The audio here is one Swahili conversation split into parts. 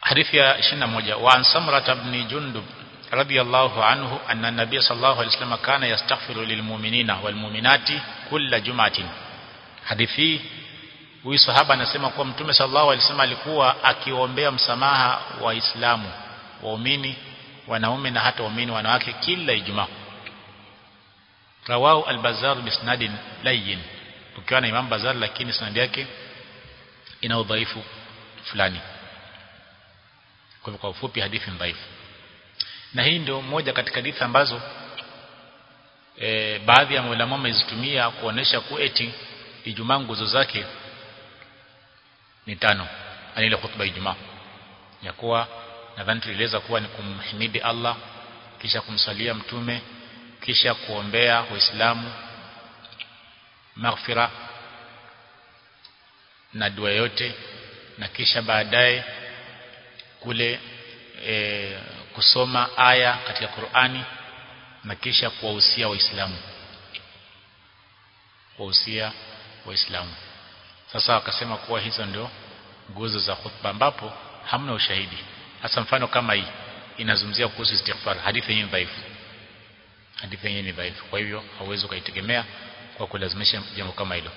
hadithi ya 21 wa an samrat ibn jundub radiyallahu anhu anna nabiy sallallahu alayhi wasallam kana yastaghfiru lilmu'minina walmu'minati kulla jum'atin hadithi huyu sahaba anasema kuwa mtume sallallahu alayhi wasallam alikuwa akiombea msamaha waislamu waumini wanaume na hata waumini wanawake kila ijumaa rawahu al-bazzar bisnadin layyin ukiwa na imam bazar lakini sanadi yake ina udhaifu fulani kwa hivyo kwa ufupi hadithi dhaifu na hii ndio moja katika hadithi ambazo e, baadhi ya maulama wamezitumia kuonesha kuwa eti Ijumaa nguzo zake ni tano ani ile khutba Ijumaa ya kuwa nadhani tulieleza kuwa ni kumhimidi Allah kisha kumsalia mtume kisha kuombea waislamu maghfira na dua yote na kisha baadaye kule e, kusoma aya katika Qur'ani na kisha kuwahusia waislamu kuwahusia waislamu sasa wakasema kuwa hizo ndio nguzo za khutba ambapo hamna ushahidi hasa mfano kama hii inazungumzia kuhusu istighfar hadithi yenyewe dhaifu hadithi yenyewe ni dhaifu kwa hivyo hauwezi ukaitegemea kwa kulazimisha jambo kama hilo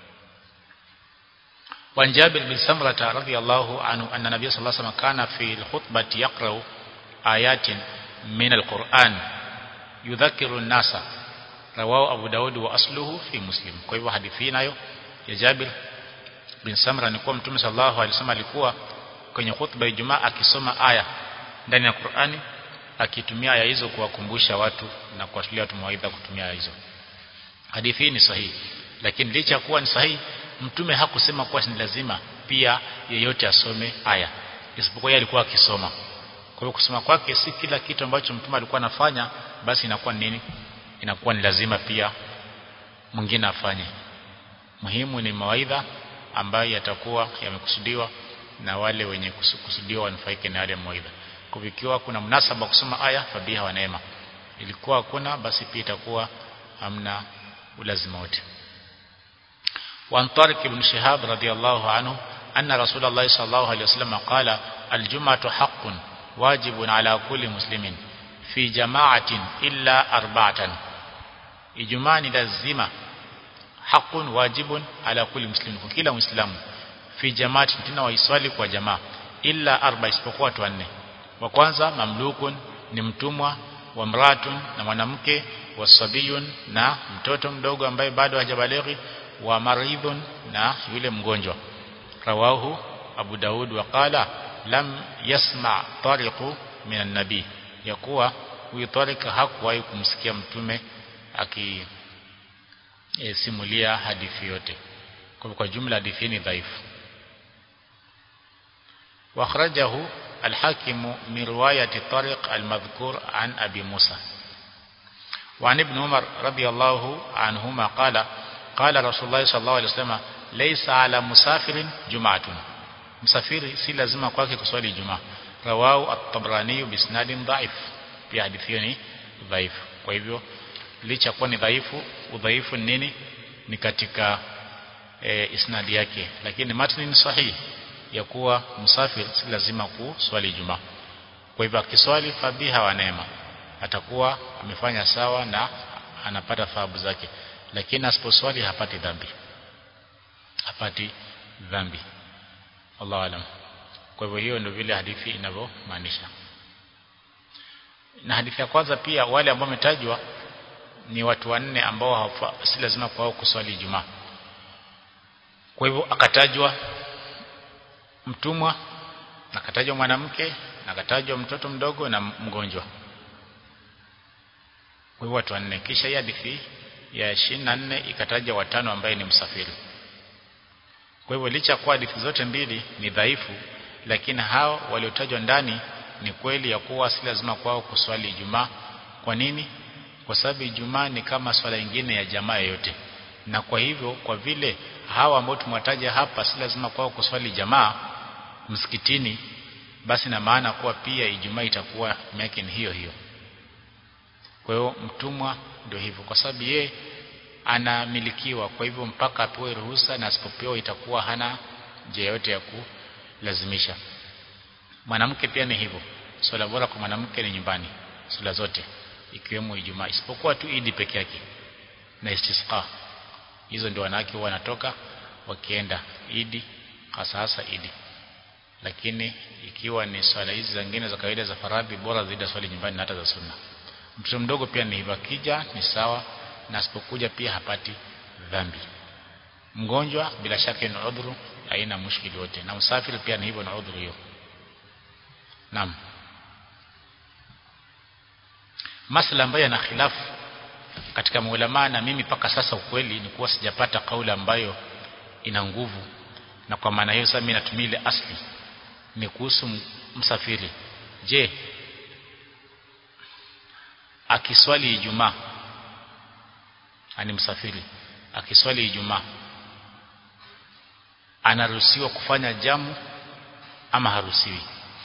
وعن جابر بن سمرة رضي الله عنه أن النبي صلى الله عليه وسلم كان في الخطبة يقرأ آيات من القرآن يذكر الناس رواه أبو داود وأصله في مسلم kwa hivyo hadithi nayo ya Jabir bin Samra ni kuwa Mtume sallallahu alaihi wasallam alikuwa kwenye khutba ya Ijumaa akisoma aya ndani ya Qur'ani akitumia aya hizo kuwakumbusha watu na kuwashiria watu mawaidha kutumia aya hizo hadithi hii ni sahihi lakini licha kuwa ni sahihi mtume hakusema kuwa ni lazima pia yeyote asome aya isipokuwa yeye alikuwa akisoma kwa hiyo kusoma kwake si kila kitu ambacho mtume alikuwa anafanya basi inakuwa nini inakuwa ni lazima pia mwingine afanye muhimu ni mawaidha ambayo yatakuwa yamekusudiwa na wale wenye kusudiwa wanufaike na yale mawaidha kwa ikiwa kuna mnasaba kusoma aya fabiha wa neema ilikuwa hakuna basi pia itakuwa hamna ulazima wote وعن طارق بن شهاب رضي الله عنه أن رسول الله صلى الله عليه وسلم قال الجمعة حق واجب على كل مسلم في جماعة إلا أربعة إجماع لازمة حق واجب على كل مسلم كلا مسلم في جماعة تنا ويسوالي kwa jamaa illa arba isipokuwa watu wanne wa kwanza mamlukun ni mtumwa wa mratun na mwanamke wasabiyun na mtoto mdogo ambaye bado hajabalighi wa maridhun na yule mgonjwa rawahu Abu Daud wa qala lam yasma tariqu min an-nabi yakuwa huyu Tariq hakuwahi kumsikia mtume aki e, simulia hadithi yote kwa kwa jumla hadithi ni dhaifu واخرجه الحاكم من رواية طارق المذكور عن أبي موسى وعن ابن عمر رضي الله عنهما قال قال رسول الله صلى الله عليه وسلم ليس على مسافر جمعة مسافر si lazima kwake kuswali jumaa rawahu at-tabrani bisnadin dhaif pia hadithi hiyo ni dhaifu kwa hivyo licha kuwa ni dhaifu udhaifu nini ni katika e, isnadi yake lakini matni ni sahihi ya kuwa musafir si lazima kuswali jumaa kwa hivyo akiswali fabiha wa neema atakuwa amefanya sawa na anapata thawabu zake lakini asiposwali hapati dhambi hapati dhambi Allah alam kwa hivyo hiyo ndio vile hadithi inavyomaanisha na hadithi ya kwanza pia wale ambao wametajwa ni watu wanne ambao si lazima kwao kuswali Ijumaa kwa hivyo akatajwa mtumwa akatajwa mwanamke na akatajwa mtoto mdogo na mgonjwa kwa hivyo watu wanne kisha hii hadithi ya 24 ikataja watano ambaye ni msafiri kwa hivyo licha kwa hadithi zote mbili ni dhaifu lakini hao waliotajwa ndani ni kweli ya kuwa si lazima kwao kuswali Ijumaa kwa nini kwa sababu Ijumaa ni kama swala nyingine ya jamaa yote na kwa hivyo kwa vile hawa ambao tumwataja hapa si lazima kwao kuswali jamaa msikitini basi na maana kuwa pia Ijumaa itakuwa yake ni hiyo hiyo kwa hiyo mtumwa ndio hivyo kwa sababu ye anamilikiwa kwa hivyo mpaka apewe ruhusa na asipopewa itakuwa hana njia yote ya kulazimisha mwanamke pia ni hivyo swala bora kwa mwanamke ni nyumbani swala zote ikiwemo Ijumaa isipokuwa tu Idi peke yake na istisqa hizo ndio wanawake huwa wanatoka wakienda Idi hasa hasa Idi lakini ikiwa ni swala hizi zingine za kawaida za faradhi bora zaidi swali nyumbani na hata za sunna mtoto mdogo pia ni hivyo akija ni sawa na asipokuja pia hapati dhambi mgonjwa bila shaka ni udhuru haina mushkili wote na usafiri pia ni hivyo na udhuru hiyo naam masala ambayo yana khilafu katika maulama na mimi paka sasa ukweli ni kuwa sijapata kauli ambayo ina nguvu na kwa maana hiyo sasa mimi natumia ile asli ni kuhusu msafiri je akiswali Ijumaa ani msafiri akiswali Ijumaa anaruhusiwa kufanya jamu ama haruhusiwi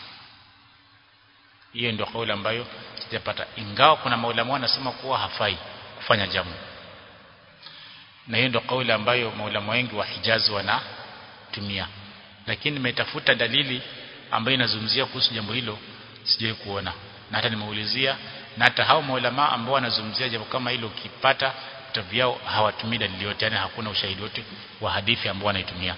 hiyo ndio kauli ambayo sijapata ingawa kuna maulama wanasema kuwa hafai kufanya jamu na hiyo ndio kauli ambayo maulama wengi wa Hijazi wanatumia lakini nimetafuta dalili ambayo inazungumzia kuhusu jambo hilo sijai kuona na hata nimeulizia na hata hao maulama ambao wanazungumzia jambo kama hilo ukipata vitabu vyao hawatumii dalili yote yani hakuna ushahidi wote wa hadithi ambao wanaitumia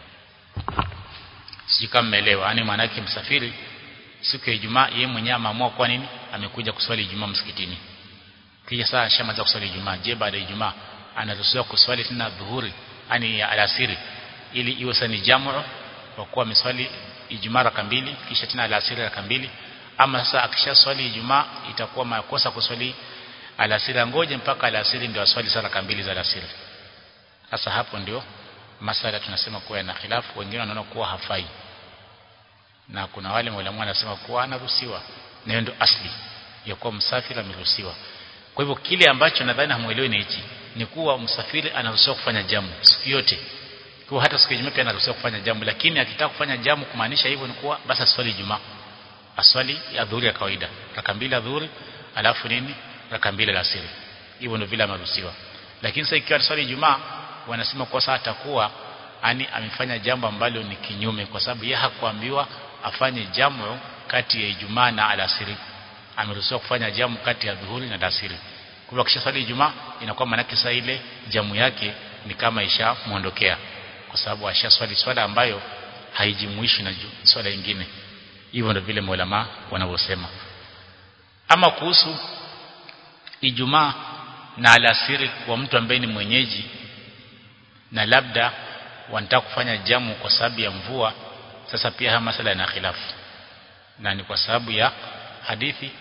sijui kama mmeelewa yani maana yake msafiri siku ya Ijumaa yeye mwenyewe ameamua kwa nini amekuja kuswali Ijumaa msikitini kisha saa shamaliza kuswali Ijumaa je baada ya Ijumaa anaruhusiwa kuswali tena dhuhuri yani alasiri ili iwe sasa ni jamu kwa kuwa ameswali Ijumaa raka mbili kisha tena alasiri raka mbili ama sasa akisha swali Ijumaa itakuwa makosa kuswali alasiri ngoje mpaka alasiri ndio aswali sala raka mbili za alasiri sasa hapo ndio masala tunasema kuwa yana khilafu wengine wanaona kuwa hafai na kuna wale walimu wanasema kuwa anaruhusiwa na ndio asli ya kuwa msafiri ameruhusiwa kwa hivyo kile ambacho nadhani hamuelewi ni hichi ni kuwa msafiri anaruhusiwa kufanya jamu siku yote kwa hata siku ya Ijumaa pia anaruhusiwa kufanya jamu lakini akitaka kufanya jamu kumaanisha hivyo ni kuwa basi aswali Ijumaa aswali ya dhuhuri ya kawaida raka mbili ya dhuhuri alafu nini raka mbili alasiri hivyo ndio vile ameruhusiwa lakini sasa ikiwa swali Ijumaa wanasema kwa sasa atakuwa ani amefanya jambo ambalo ni kinyume kwa sababu yeye hakuambiwa afanye jamu kati ya Ijumaa na alasiri ameruhusiwa kufanya jamu kati ya dhuhuri na alasiri kwa hivyo kisha swali Ijumaa inakuwa maana sasa ile jamu yake ni kama ishamuondokea kwa sababu ashaswali swala ambayo haijumuishi na swala nyingine hivyo ndio vile maulama wanavyosema ama kuhusu Ijumaa na alasiri kwa mtu ambaye ni mwenyeji na labda wanataka kufanya jamu kwa sababu ya mvua sasa pia haya masala yana khilafu na ni kwa sababu ya hadithi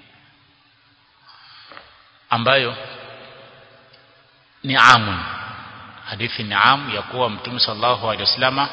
ambayo ni amun hadithi ni amu ya kuwa mtume sallallahu alaihi wasallama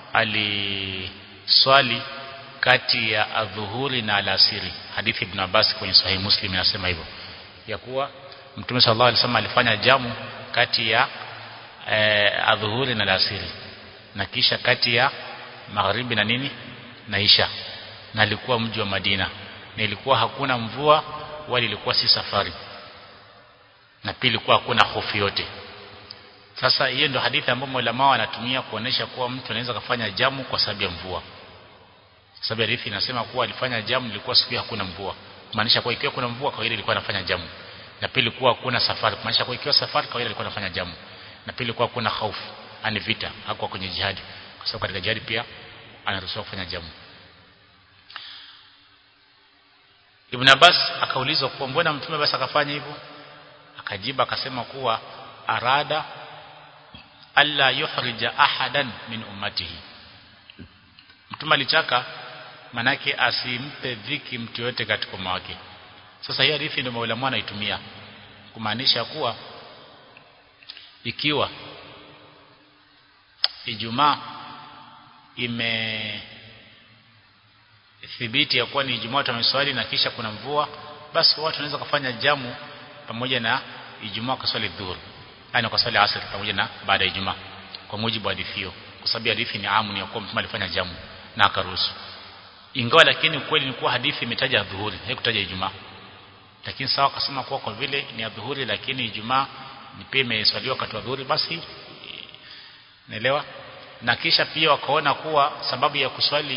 aliswali kati ya adhuhuri na alasiri hadithi ibn Abbas kwenye sahih Muslim inasema hivyo ya kuwa mtume sallallahu alaihi wasallam alifanya jamu kati ya eh, adhuhuri na alasiri na kisha kati ya magharibi na nini na isha na ilikuwa mji wa Madina na ilikuwa hakuna mvua wala ilikuwa si safari na pili ilikuwa hakuna hofu yote sasa hiyo ndio hadithi ambayo ulama wanatumia kuonesha kuwa mtu anaweza kufanya jamu kwa sababu ya mvua sababu hadithi inasema kuwa alifanya jamu ilikuwa siku hakuna mvua kumaanisha kwa ikiwa kuna mvua kawaida ilikuwa anafanya jamu na pili kuwa hakuna safari kumaanisha kwa ikiwa safari kawaida alikuwa anafanya jamu na pili kuwa hakuna hofu ani vita hakuwa kwenye jihadi kwa sababu katika jihadi pia anaruhusiwa kufanya jamu Ibn Abbas akaulizwa kuwa mbona mtume basi akafanya hivyo akajiba akasema kuwa arada alla yuhrija ahadan min ummatihi mtume alitaka manake asimpe dhiki mtu yote katika umma wake sasa hii hadithi ndio maulama anaitumia kumaanisha kuwa ikiwa Ijumaa ime thibiti ya kuwa ni Ijumaa tumeswali na kisha kuna mvua basi watu wanaweza kufanya jamu pamoja na Ijumaa kuswali dhuhur yani kuswali asr pamoja na baada ya Ijumaa kwa mujibu wa hadithi hiyo kwa sababu hadithi ni amu ni ya kuwa mtume alifanya jamu na akaruhusu ingawa lakini ukweli ni kuwa hadithi imetaja dhuhuri haikutaja Ijumaa lakini sawa akasema kuwa kwa vile ni adhuhuri lakini Ijumaa ni pia imeswaliwa wakati wa dhuhuri basi naelewa na kisha pia wakaona kuwa sababu ya kuswali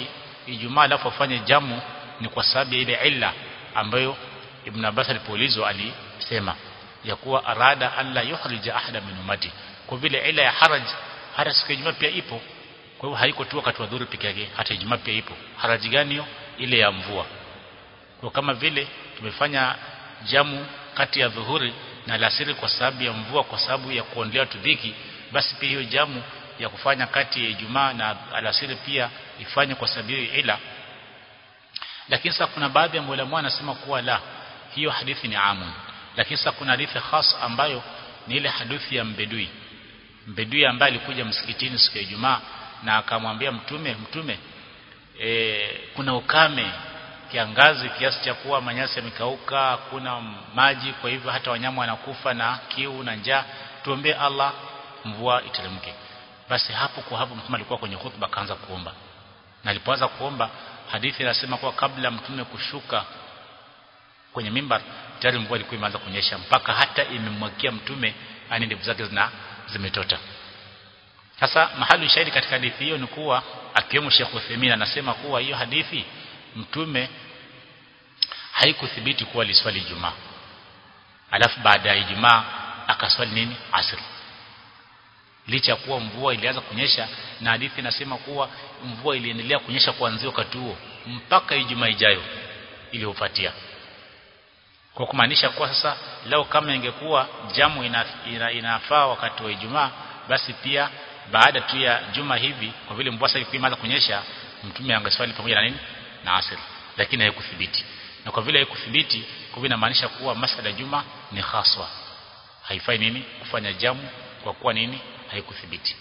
Ijumaa alafu afanye jamu ni kwa sababu ya ile illa ambayo Ibn Abbas alipoulizwa alisema ya kuwa arada alla yukhrija ahada min ummati kwa vile ila ya haraj hata siku ya Ijumaa pia ipo kwa hivyo haiko tu wakati wa dhuhuri peke yake hata Ijumaa pia ipo haraji gani hiyo ile ya mvua kwa kama vile tumefanya jamu kati ya dhuhuri na alasiri kwa sababu ya mvua kwa sababu ya kuondolea tudhiki basi pia hiyo jamu ya kufanya kati ya Ijumaa na alasiri pia ifanye kwa sababu ila lakini sasa kuna baadhi ya maulama wanasema kuwa la hiyo hadithi ni amun lakini sasa kuna hadithi khas ambayo ni ile hadithi ya mbedui mbedui ambaye alikuja msikitini siku ya Ijumaa na akamwambia mtume mtume e, kuna ukame kiangazi kiasi cha kuwa manyasi yamekauka kuna maji kwa hivyo hata wanyama wanakufa na kiu na njaa tuombee Allah mvua iteremke basi hapo kwa hapo mtume alikuwa kwenye khutba kaanza kuomba na alipoanza kuomba hadithi inasema kuwa kabla mtume kushuka kwenye mimbar tayari mvua ilikuwa imeanza kunyesha mpaka hata imemwagia mtume ani ndevu zake zina zimetota sasa mahali shahidi katika hadithi hiyo ni kuwa akiwemo Sheikh Uthaymeen anasema kuwa hiyo hadithi mtume haikuthibiti kuwa aliswali Ijumaa alafu baada ya Ijumaa akaswali nini asr licha kuwa mvua ilianza kunyesha na hadithi inasema kuwa mvua iliendelea kunyesha kuanzia wakati huo mpaka Ijumaa ijayo iliyofuatia kwa kumaanisha kuwa sasa leo kama ingekuwa jamu ina, ina, inafaa wakati wa Ijumaa basi pia baada tu ya juma hivi kwa vile mvua sasa ilikuwa imeanza kunyesha mtume angeswali pamoja na nini na asr lakini haikuthibiti na kwa vile haikuthibiti kwa vile inamaanisha kuwa masala ya juma ni haswa haifai nini kufanya jamu kwa kuwa nini haikuthibiti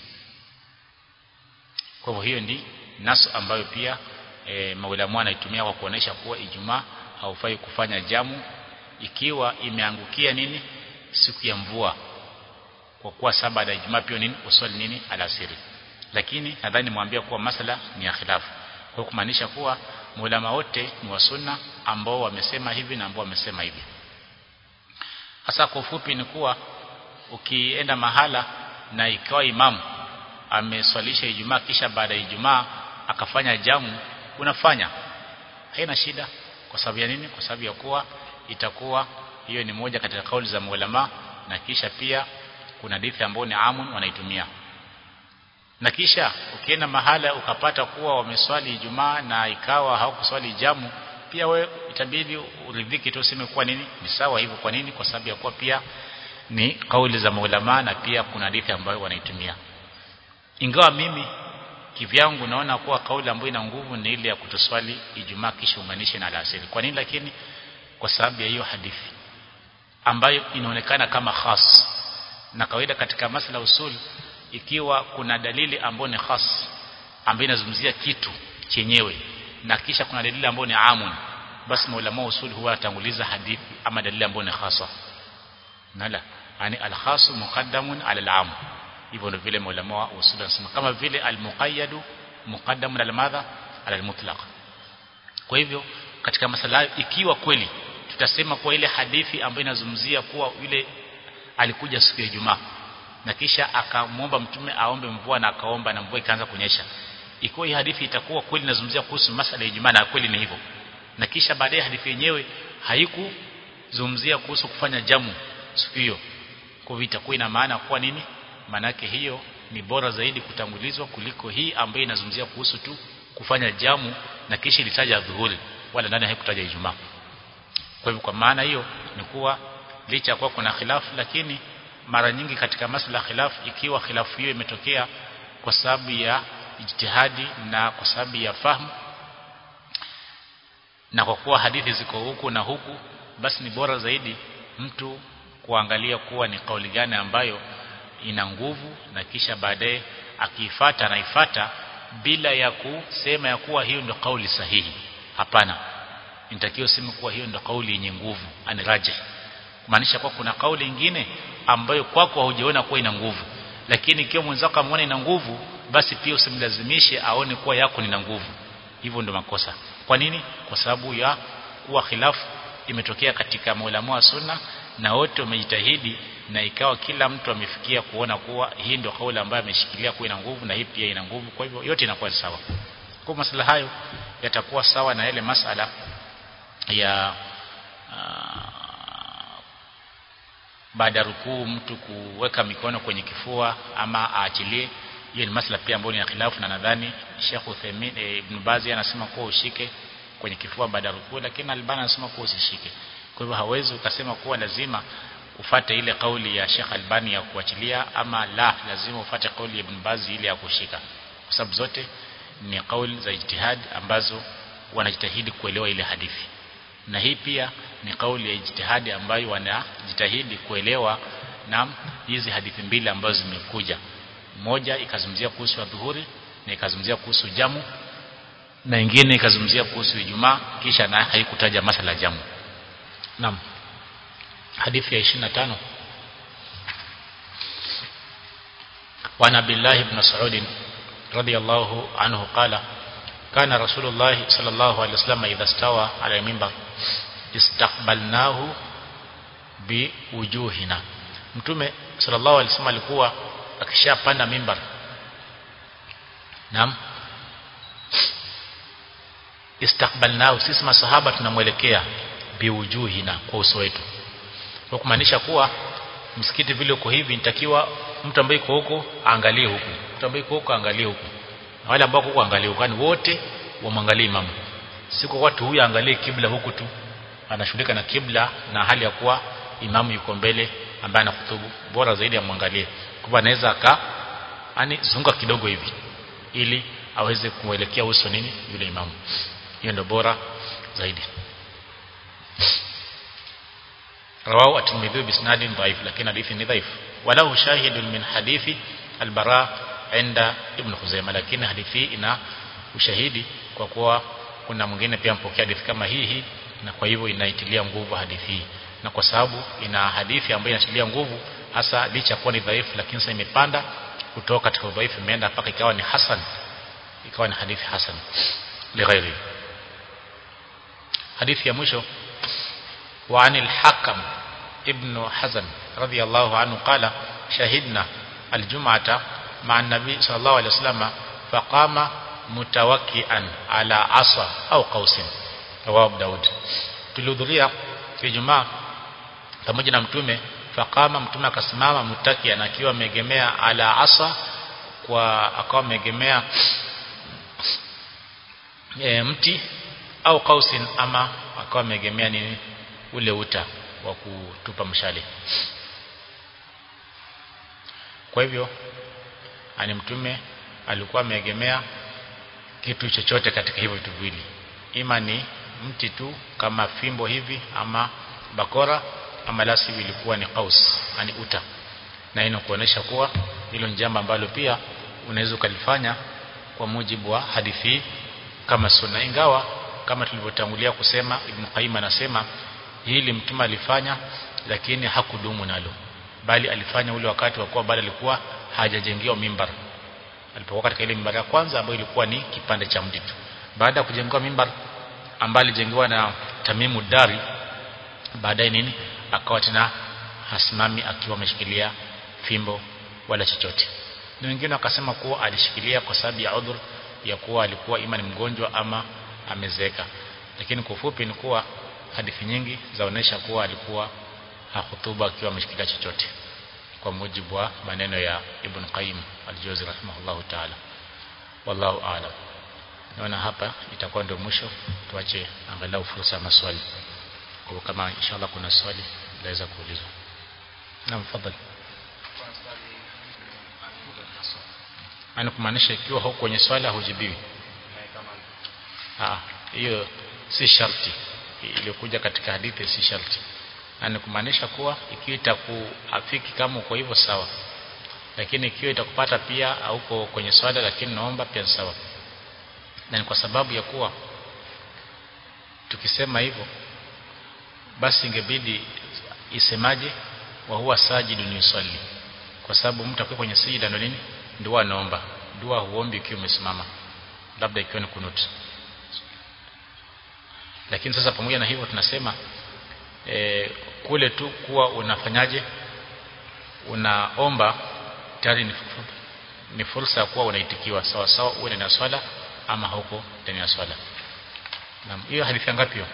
kwa hivyo hiyo ndi nasu ambayo pia e, maulamu anaitumia kwa kuonesha kuwa Ijumaa haufai kufanya jamu ikiwa imeangukia nini siku ya mvua kwa kuwa saba ya Ijumaa pia nini uswali nini alasiri lakini nadhani mwambia kuwa masala ni ya khilafu kwa kumaanisha kuwa maulama wote ni wa sunna ambao wamesema hivi na ambao wamesema hivi hasa kwa ufupi ni kuwa ukienda mahala na ikawa imamu ameswalisha Ijumaa kisha baada ya Ijumaa akafanya jamu unafanya haina shida kwa sababu ya nini kwa sababu ya kuwa itakuwa hiyo ni moja katika kauli za maulama na kisha pia kuna hadithi ambayo ni amun wanaitumia na kisha ukienda mahala ukapata kuwa wameswali Ijumaa na ikawa hawakuswali jamu pia we itabidi uridhiki tu useme kuwa nini ni sawa hivyo kwa nini kwa sababu ya kuwa pia ni kauli za maulama na pia kuna hadithi ambayo wanaitumia ingawa mimi kivyangu naona kuwa kauli ambayo ina nguvu ni ile ya kutoswali Ijumaa kisha unganishe na alasiri kwa nini lakini kwa sababu ya hiyo hadithi ambayo inaonekana kama khas na kawaida katika masala usul ikiwa kuna dalili ambayo ni khas ambayo inazungumzia kitu chenyewe na kisha kuna dalili ambayo ni amun basi maulama usul huwa atanguliza hadithi ama dalili ambayo ni khasa nala yani al-khasu muqaddamun ala al-am hivyo ndio vile maulama wa usul wanasema kama vile al-muqayyadu muqaddamun ala madha ala al-mutlaq kwa hivyo katika masala ikiwa kweli tutasema kwa ile hadithi ambayo inazungumzia kuwa yule alikuja siku ya Ijumaa na kisha akamwomba mtume aombe mvua na akaomba na mvua ikaanza kunyesha ikiwa hii hadithi itakuwa kweli inazungumzia kuhusu masala ya Ijumaa na kweli ni hivyo na kisha baadaye hadithi yenyewe haikuzungumzia kuhusu kufanya jamu siku hiyo kwa hivyo itakuwa ina maana kwa nini manake hiyo ni bora zaidi kutangulizwa kuliko hii ambayo inazungumzia kuhusu tu kufanya jamu na kisha ilitaja dhuhuri wala ndani haikutaja Ijumaa kwa hivyo kwa maana hiyo ni kuwa licha kuwa kuna khilafu lakini mara nyingi katika masala khilafu ikiwa khilafu hiyo imetokea kwa sababu ya ijtihadi na kwa sababu ya fahamu na kwa kuwa hadithi ziko huku na huku basi ni bora zaidi mtu kuangalia kuwa ni kauli gani ambayo ina nguvu na kisha baadaye akiifata anaifata bila ya kusema ya kuwa hiyo ndio kauli sahihi hapana nitakiwa sema kuwa hiyo ndio kauli yenye nguvu aniraje kumaanisha kwa kuna kauli nyingine ambayo kwako haujaona kuwa ina nguvu lakini ikiwa mwenzako ameona ina nguvu basi pia usimlazimishe aone kuwa yako nina nguvu hivyo ndio makosa kwa nini kwa sababu ya kuwa khilafu imetokea katika maulama wa sunna na wote wamejitahidi na ikawa kila mtu amefikia kuona kuwa hii ndio kauli ambayo ameshikilia kuwa ina nguvu na hii pia ina nguvu kwa hivyo yote inakuwa sawa kwa kwa masala hayo yatakuwa sawa na yale masala ya baada ya rukuu mtu kuweka mikono kwenye kifua ama aachilie hiyo ni masala pia ambayo ni ya khilafu na nadhani Sheikh Uthaymeen e, Ibn Bazi anasema kuwa ushike kwenye kifua baada ya rukuu lakini Albani anasema kuwa usishike kwa hivyo hawezi ukasema kuwa lazima ufate ile kauli ya Sheikh Albani ya kuachilia ama la lazima ufate kauli ya Ibn Bazi ile ya kushika kwa sababu zote ni kauli za ijtihad ambazo wanajitahidi kuelewa ile hadithi na hii pia ni kauli ya ijtihadi ambayo wanajitahidi kuelewa na hizi hadithi mbili ambazo zimekuja moja ikazungumzia kuhusu adhuhuri na ikazungumzia kuhusu jamu na ingine ikazungumzia kuhusu Ijumaa kisha na haikutaja masala jamu naam hadithi ya 25 وعن عبد الله بن مسعود رضي الله عنه قال كان رسول الله صلى الله عليه وسلم إذا استوى على المنبر استقبلناه بوجوهنا mtume sallallahu alaihi wasallam alikuwa akishapanda mimbar naam istakbalnahu sisi masahaba tunamwelekea biwujuhina kwa uso wetu kwa kumaanisha kuwa msikiti vile uko hivi nitakiwa mtu ambaye yuko huko aangalie huku mtu ambaye yuko huko aangalie huku na wale ambao huko angalie huko wote wamwangalie imamu siko watu huyu aangalie kibla huku tu anashughulika na kibla na hali ya kuwa imamu yuko mbele ambaye anakutubu bora zaidi amwangalie kwa anaweza aka ani zunguka kidogo hivi ili aweze kuelekea uso nini yule imamu hiyo ndio bora zaidi rawahu at-Tirmidhi bisnadin dhaif lakini hadithi ni dhaif walau shahidun min hadithi al-Bara inda Ibn Khuzaimah lakini hadithi ina ushahidi kwa kuwa kuna mwingine pia mpokea hadithi kama hii hii na kwa hivyo inaitilia nguvu hadithi hii na kwa sababu ina hadithi ambayo inatilia nguvu hasa licha kuwa ni dhaifu lakini sasa imepanda kutoka katika udhaifu imeenda mpaka ikawa ni hasan ikawa ni hadithi hasan lighairi hadithi ya mwisho وعن الحكم ابن حزم رضي الله عنه قال شهدنا الجمعة مع النبي صلى الله عليه وسلم فقام متوكئا على عصا أو قوس رواه داود tulihudhuria Ijumaa pamoja na mtume fakama mtume akasimama mutakia akiwa ameegemea ala asa kwa akawa ameegemea e, mti au kausin ama akawa ameegemea nini ule uta wa kutupa mshale kwa hivyo ani mtume alikuwa ameegemea kitu chochote katika hivyo vitu viwili ima ni mti tu kama fimbo hivi ama bakora ama lasi ilikuwa ni qaus yani uta na ino kuonesha kuwa hilo ni jambo ambalo pia unaweza ukalifanya kwa mujibu wa hadithi kama sunna ingawa kama tulivyotangulia kusema Ibn Qayyim anasema hili mtume alifanya lakini hakudumu nalo bali alifanya ule wakati wa kuwa bado alikuwa hajajengewa mimbar alipokuwa katika ile mimbar ya kwanza ambayo ilikuwa ni kipande cha mti tu baada ya kujengewa mimbar ambayo alijengewa na Tamimu Dari baadaye nini akawa tena hasimami akiwa ameshikilia fimbo wala chochote na wengine wakasema kuwa alishikilia kwa sababu ya udhur ya kuwa alikuwa ima ni mgonjwa ama amezeeka lakini kwa ufupi ni kuwa hadithi nyingi zaonesha kuwa alikuwa hakutuba akiwa ameshikilia chochote kwa mujibu wa maneno ya Ibn Qayyim al-Jawzi rahimahullahu ta'ala wallahu a'lam naona hapa itakuwa ndio mwisho tuache angalau fursa ya maswali kwa kama inshallah kuna swali laweza kuulizwa naam fadhali ana kumaanisha ikiwa huko kwenye swala hujibiwi ah hiyo si sharti iliyokuja katika hadithi si sharti na kumaanisha kuwa ikiwa itakuafiki kama uko hivyo sawa lakini ikiwa itakupata pia hauko kwenye swala lakini naomba pia sawa na ni kwa sababu ya kuwa tukisema hivyo basi ingebidi isemaje wa huwa sajidun yusalli kwa sababu mtu akiwa kwenye sijida ndo nini dua anaomba dua huombi ukiwa umesimama labda ikiwa ni kunut lakini sasa pamoja na hivyo tunasema e, kule tu kuwa unafanyaje unaomba tayari ni, ni fursa ya kuwa unaitikiwa sawa sawa uwe na swala ama huko ndani ya swala naam hiyo hadithi ngapi hiyo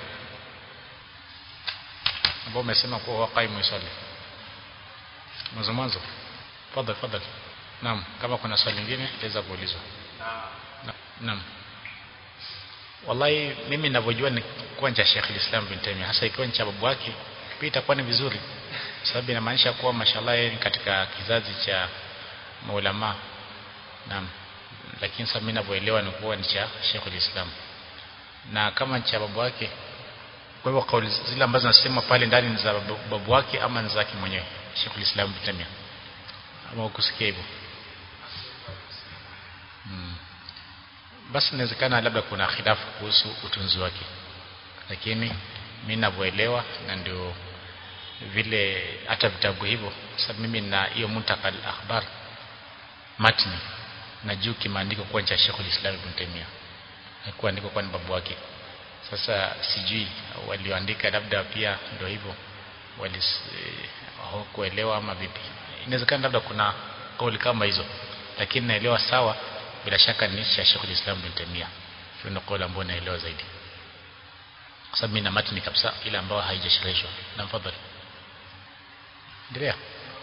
ambao umesema kuwa waqaimu swali mwanzo mwanzo fadhali fadhali naam kama kuna swali lingine itaweza kuulizwa naam wallahi mimi ninavyojua ni kwa cha Sheikh Islam bin Taymiyyah hasa ikiwa ni cha babu wake pia itakuwa ni vizuri sababu inamaanisha kuwa mashallah yeye ni katika kizazi cha maulama naam lakini sasa mimi ninavyoelewa ni kuwa ni cha Sheikh Islam na kama cha babu wake kwa hivyo kauli zile ambazo nasema pale ndani ni za babu wake ama ni zake mwenyewe Sheikh Islam bin Taymiyyah ama ukusikia hivyo hmm. basi inawezekana labda kuna khilafu kuhusu utunzi wake lakini mimi ninavyoelewa na ndio vile hata vitabu hivyo sababu mimi na hiyo muntakal akhbar matni na juu kimaandiko kwa cha Sheikh Islam Ibn Taymiyyah haikuwa andiko kwa babu wake sasa sijui walioandika labda pia ndio hivyo walikuelewa ama vipi inawezekana labda kuna kauli kama hizo lakini naelewa sawa bila shaka ni cha Sheikh Islam Ibn Taymiyyah hiyo ndio kauli ambayo naelewa zaidi kwa sababu mimi na matni kabisa ile ambayo haijashirishwa na mfadhali endelea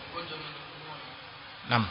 naam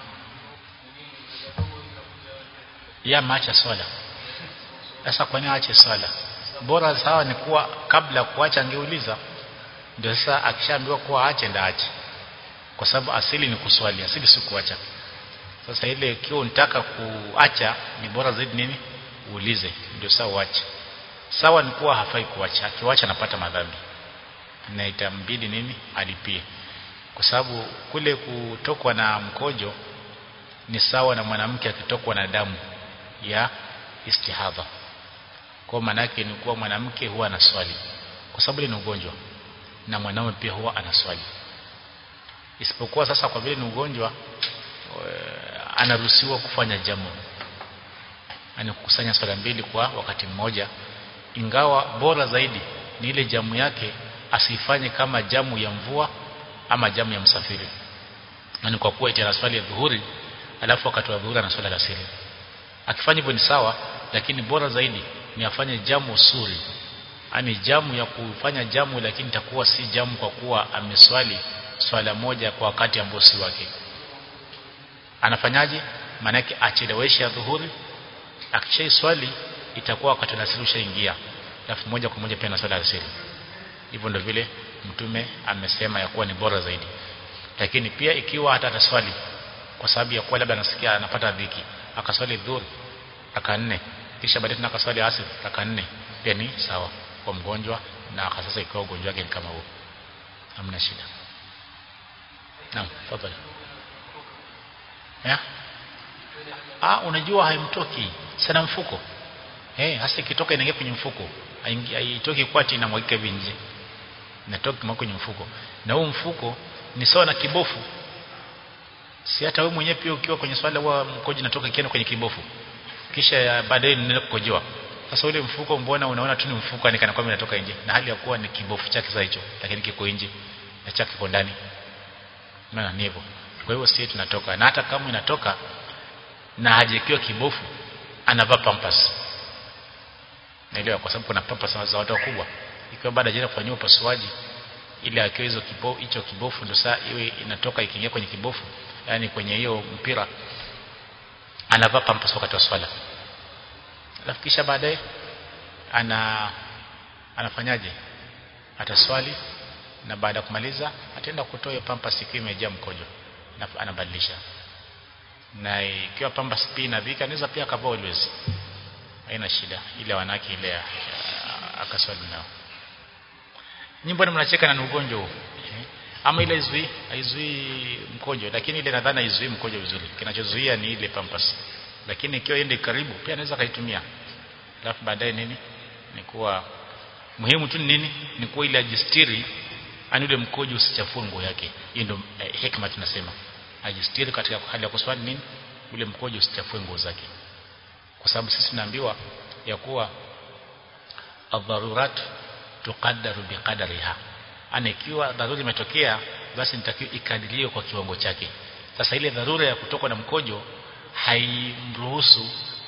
ya maacha swala sasa kwa nini aache swala bora sawa ni kuwa kabla kuacha angeuliza ndio sasa akishaambiwa kuwa aache ndio aache kwa sababu asili ni kuswali asili si kuacha sasa ile ikiwa unataka kuacha ni bora zaidi nini uulize ndio sawa uache sawa ni kuwa hafai kuacha akiwacha anapata madhambi na itambidi nini alipie kwa sababu kule kutokwa na mkojo ni sawa na mwanamke akitokwa na damu ya istihadha kwa maana yake ni kuwa mwanamke huwa anaswali kwa sababu ni ugonjwa na mwanaume pia huwa anaswali isipokuwa sasa kwa vile ni ugonjwa anaruhusiwa kufanya jamu yani kukusanya swala mbili kwa wakati mmoja ingawa bora zaidi ni ile jamu yake asifanye kama jamu ya mvua ama jamu ya msafiri yani kwa kuwa ita swali ya dhuhuri alafu wakati wa dhuhuri anaswali alasiri akifanya hivyo ni sawa lakini bora zaidi ni afanye jamu suri yani jamu ya kufanya jamu lakini itakuwa si jamu kwa kuwa ameswali swala moja kwa wakati ambao si wake anafanyaje maanake acheleweshe dhuhuri akishai swali itakuwa wakati wa asiri ushaingia alafu moja kwa moja pia na swala asiri hivyo ndio vile mtume amesema ya kuwa ni bora zaidi lakini pia ikiwa hata ataswali kwa sababu ya kuwa labda anasikia anapata dhiki akaswali dhuhuri raka nne kisha baadaye tena akaswali asiri raka nne pia ni sawa kwa mgonjwa na sasa ikiwa ugonjwa wake ni kama huo hamna shida naam tafadhali ya ah unajua haimtoki sana mfuko eh hasa ikitoka inaingia kwenye mfuko haitoki kwati inamwagika hivi nje inatoka kwenye mfuko na huu mfuko ni sawa na kibofu si hata wewe mwenyewe pia ukiwa kwenye swala huwa mkojo unatoka kienda kwenye kibofu kisha baadaye unaenda kukojoa sasa ule mfuko mbona unaona tu ni mfuko ni kana kwamba inatoka nje na hali ya kuwa ni kibofu chake sasa hicho lakini kiko nje na chake kiko ndani maana ni hivyo kwa hivyo sisi tunatoka na hata kama inatoka na hajekiwa kibofu anavaa pampers naelewa kwa sababu kuna pampers za watu wakubwa ikiwa baada ya kufanyia upasuaji ile akiwa hizo kibo hicho kibofu ndio saa iwe inatoka ikiingia kwenye kibofu yani kwenye hiyo mpira anavaa pampers wakati wa swala alafu kisha baadaye ana anafanyaje ataswali na baada ya kumaliza ataenda kutoa hiyo pampers ikiwa imejaa mkojo na anabadilisha na ikiwa pampers pia inavika anaweza pia akavaa always haina shida ile wanawake ile akaswali nao nyimbo ni mnacheka na ugonjwa huu ama ile izui haizui mkojo lakini ile nadhani haizui mkojo vizuri kinachozuia ni ile pampers lakini ikiwa iende karibu pia anaweza kaitumia alafu baadaye nini ni kuwa muhimu tu nini ni kuwa ile ajistiri ani ule mkojo usichafue nguo yake hiyo ndio eh, hikma tunasema ajistiri katika hali ya kuswali nini ule mkojo usichafue nguo zake kwa sababu sisi tunaambiwa ya kuwa adharurat tuqaddaru biqadariha ana ikiwa dharura imetokea basi nitakiwa ikadiriwe kwa kiwango chake sasa ile dharura ya kutoka na mkojo haimruhusu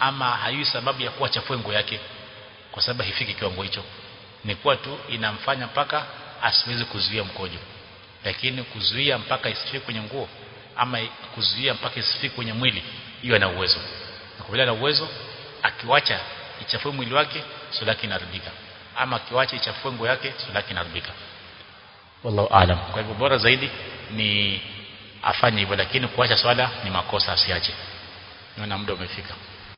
ama hayui sababu ya kuwa chafue nguo yake kwa sababu haifiki kiwango hicho ni kuwa tu inamfanya mpaka asiweze kuzuia mkojo lakini kuzuia mpaka isifike kwenye nguo ama kuzuia mpaka isifike kwenye mwili hiyo ana uwezo na kwa vile ana uwezo akiwacha ichafue mwili wake swala yake inaharibika ama akiwacha ichafue nguo yake swala yake inaharibika wallahu aalam kwa hivyo bora zaidi ni afanye hivyo lakini kuacha swala ni makosa asiache naona muda umefika